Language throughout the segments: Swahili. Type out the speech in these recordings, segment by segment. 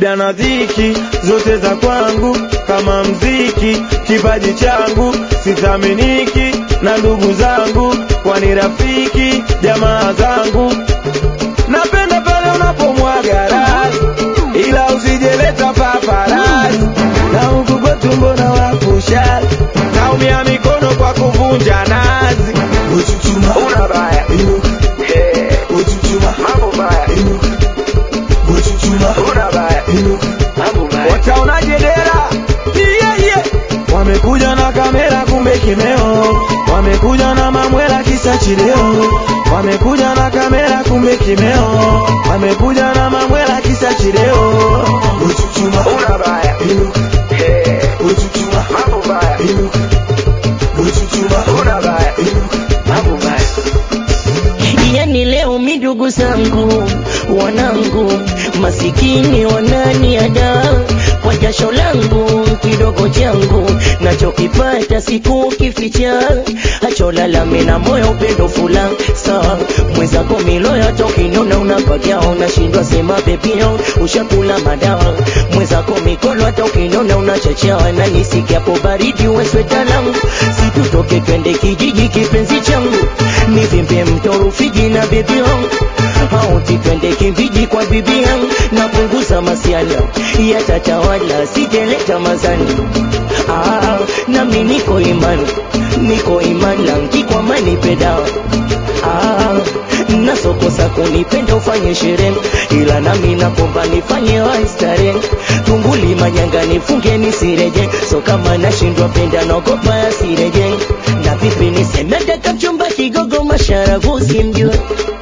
shida na dhiki zote za kwangu kama mziki, kipaji changu sithaminiki na ndugu zangu, kwani rafiki jamaa zangu. Napenda pale unapomwaga rasi, ila usijeleta paparasi, na huku kwetu mbona wakushali, naumia mikono kwa kuvunja nazi. Uchuchuma, Una baya inuka, yeah. uchuchuma, mambo baya inuka, uchuchuma, una baya inuka, mambo baya wataonaje dera yeah, yeah. wamekuja na kamera kumbe kimeo wamekuja na mamwela kisa chileo wamekuja na kamera kumbe kimeo wamekuja na mamwela kisa chileo uchuchuma, una baya inuka, yeah. uchuchuma, mambo baya inuka, uchuchuma, una baya inuka. mambo baya yani leo midugu zangu wanangu masikini wananiada kwa jasho langu kidogo changu nachokipata siku kificha acholalame na moyo upendo fula saa mwezako miloya tokinona unapakia unashindwa sema pepio ushakula madawa mwezako mikono hata ukinona unachachawa na nisikiapo baridi wesweta langu situtoke twende kijiji kipenzi changu nivimbe mto Rufiji na bibi yangu auti twende kimbiji kwa bibi yangu napunguza masiala yatatawala sijeleta mazani ah, nami niko imani niko imani langi kwa mani pedawa ah, nasokosa kunipenda ufanye sherehe ila nami nakomba nifanye waistare tunguli manyanga nifunge nisireje so kama nashindwa penda naogopa yasireje na vipi niseme daka mchumba kigogo masharavu simjue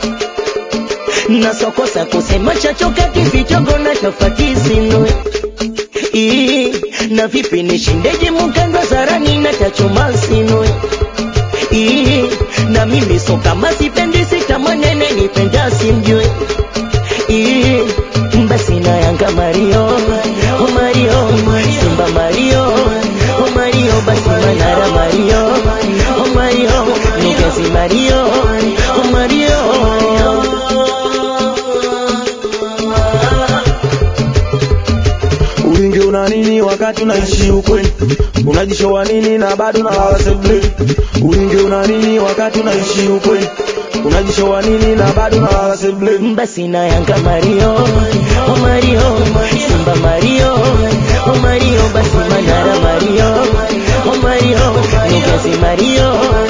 nasokosa kusema chachoka kivichogo na tofati sinue Ii, na vipi nishindeje mukandwa zarani na tachoma sinue Ii, na mimi so kama sipendi sitamanene nipenda simjue Ii, basi na yanga Mario oh Mario Simba Mario oh Mario basi Manara Mario oh Mario Nugezi Mario oh Mario Ulingi una nini wakati unaishi ukweli? Unajishowa nini na bado na waseble? Ulingi una nini wakati unaishi ukweli? Unajishowa nini na bado na waseble? basi na yanga Mario oh Mario Simba Mario oh Mario basi Manara Mario oh Mario Nugezi Mario